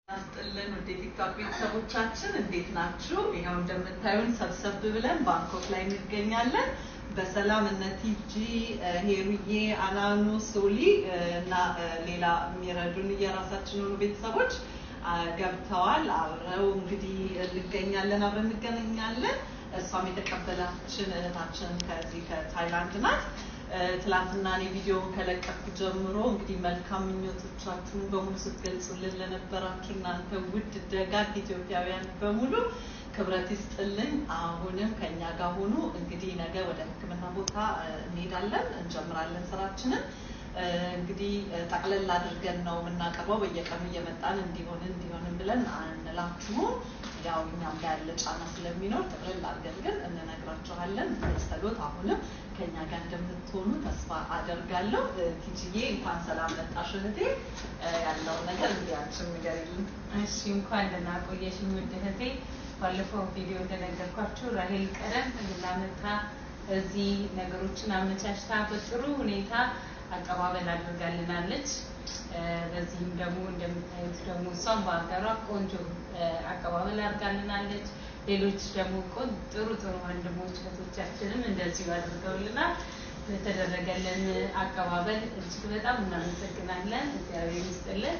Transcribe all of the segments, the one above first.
ናስጥልን ወደ ቲክቶክ ቤተሰቦቻችን እንዴት ናችሁ? ይኸው እንደምታዩን ሰብሰብ ብለን ባንኮክ ላይ እንገኛለን። በሰላም እነ ቲጂ፣ ሄሩዬ፣ አናኑ፣ ሶሊ እና ሌላ የሚረዱን የራሳችን የሆኑ ቤተሰቦች ገብተዋል። አብረው እንግዲህ እንገኛለን፣ አብረን እንገናኛለን። እሷም የተቀበላችን እህታችን ከዚህ ከታይላንድ ናት። ትላንትና እኔ ቪዲዮውን ከለቀኩ ጀምሮ እንግዲህ መልካም ምኞቶቻችሁን በሙሉ ስትገልጹልን ለነበራችሁ እናንተ ውድ ደጋግ ኢትዮጵያውያን በሙሉ ክብረት ይስጥልኝ። አሁንም ከኛ ጋር ሆኑ። እንግዲህ ነገ ወደ ሕክምና ቦታ እንሄዳለን፣ እንጀምራለን ስራችንን። እንግዲህ ጠቅለል አድርገን ነው የምናቀርበው። በየቀኑ እየመጣን እንዲሆን እንዲሆንም ብለን አንላችሁም። ያው እኛም ጋር ያለ ጫና ስለሚኖር ጠቅለል አድርገን ግን እንነግራችኋለን። ጸሎት አሁንም ከኛ ጋር እንደምትሆኑ ተስፋ አደርጋለሁ። ቲጂዬ እንኳን ሰላም መጣሽ እህቴ። ያለው ነገር እንግዲህ አንቺም ንገሪልን። እሺ እንኳን ደህና ቆየሽኝ ውድ እህቴ። ባለፈው ቪዲዮ እንደነገርኳችሁ ራሄል ቀደም ብላ መታ እዚህ ነገሮችን አመቻችታ በጥሩ ሁኔታ አቀባበል አድርጋልናለች። በዚህም ደግሞ እንደምታዩት ደግሞ እሷም በሀገሯ ቆንጆ አቀባበል አድርጋልናለች። ሌሎች ደግሞ ጥሩ ጥሩ ወንድሞች እህቶቻችንም እንደዚሁ አድርገውልናል። ለተደረገልን አቀባበል እጅግ በጣም እናመሰግናለን። እግዚአብሔር ይስጥልን።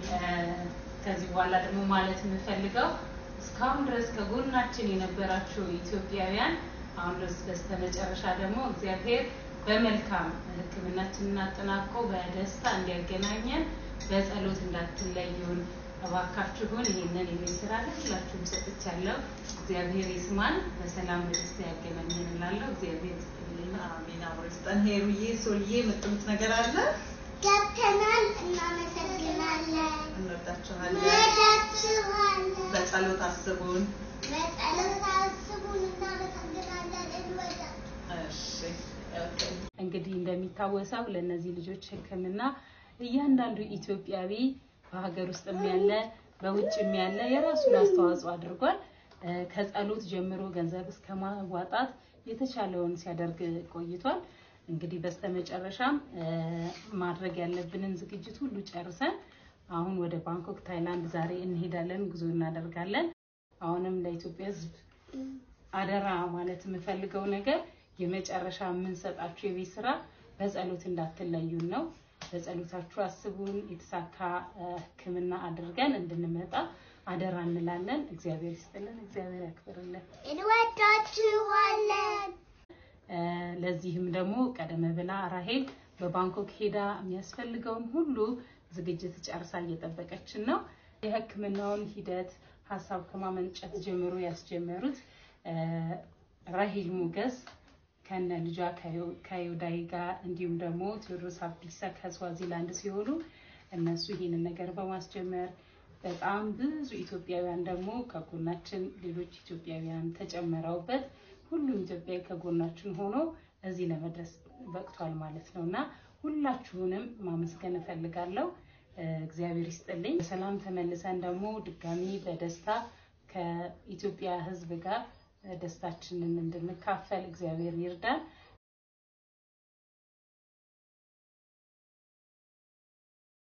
ከዚህ በኋላ ደግሞ ማለት የምፈልገው እስካሁን ድረስ ከጎናችን የነበራችሁ ኢትዮጵያውያን አሁን ድረስ በስተመጨረሻ ደግሞ እግዚአብሔር በመልካም ሕክምናችንን አጠናቆ በደስታ እንዲያገናኘን በጸሎት እንዳትለዩን እባካችሁን። ይህንን የቤት ስራ ለሁላችሁም ሰጥቻለሁ። እግዚአብሔር ይስማን፣ በሰላም በደስታ ያገናኘን እላለሁ። እግዚአብሔር ይስጥልኝ። አሜን። አብሮ ይስጠን። ሄሩዬ፣ ሶልዬ የምትሉት ነገር አለ? ገብተናል። እናመሰግናለን። እንወዳችኋለን። እንወዳችኋለን። በጸሎት አስቡን። በጸሎት አስቡን። እናመሰግናለን። እንወዳችኋለን። እሺ ኦኬ። እንግዲህ እንደሚታወሰው ለእነዚህ ልጆች ሕክምና እያንዳንዱ ኢትዮጵያዊ በሀገር ውስጥም ያለ በውጭም ያለ የራሱን አስተዋጽኦ አድርጓል። ከጸሎት ጀምሮ ገንዘብ እስከ ማዋጣት የተቻለውን ሲያደርግ ቆይቷል። እንግዲህ በስተመጨረሻም ማድረግ ያለብንን ዝግጅት ሁሉ ጨርሰን አሁን ወደ ባንኮክ ታይላንድ ዛሬ እንሄዳለን፣ ጉዞ እናደርጋለን። አሁንም ለኢትዮጵያ ሕዝብ አደራ ማለት የምፈልገው ነገር የመጨረሻ የምንሰጣችሁ የቤት ስራ በጸሎት እንዳትለዩን ነው። በጸሎታችሁ አስቡን። የተሳካ ሕክምና አድርገን እንድንመጣ አደራ እንላለን። እግዚአብሔር ይስጥልን፣ እግዚአብሔር ያክብርልን። እንወዳችኋለን። ለዚህም ደግሞ ቀደም ብላ ራሄል በባንኮክ ሄዳ የሚያስፈልገውን ሁሉ ዝግጅት ጨርሳ እየጠበቀችን ነው። የሕክምናውን ሂደት ሀሳብ ከማመንጨት ጀምሮ ያስጀመሩት ራሄል ሞገስ ከነ ልጇ ከዮዳይ ጋር እንዲሁም ደግሞ ቴዎድሮስ አብዲሳ ከስዋዚላንድ ሲሆኑ እነሱ ይህንን ነገር በማስጀመር በጣም ብዙ ኢትዮጵያውያን ደግሞ ከጎናችን ሌሎች ኢትዮጵያውያን ተጨምረውበት ሁሉም ኢትዮጵያዊ ከጎናችን ሆኖ እዚህ ለመድረስ በቅቷል ማለት ነው እና ሁላችሁንም ማመስገን እፈልጋለሁ። እግዚአብሔር ይስጥልኝ። በሰላም ተመልሰን ደግሞ ድጋሚ በደስታ ከኢትዮጵያ ሕዝብ ጋር ደስታችንን እንድንካፈል እግዚአብሔር ይርዳን።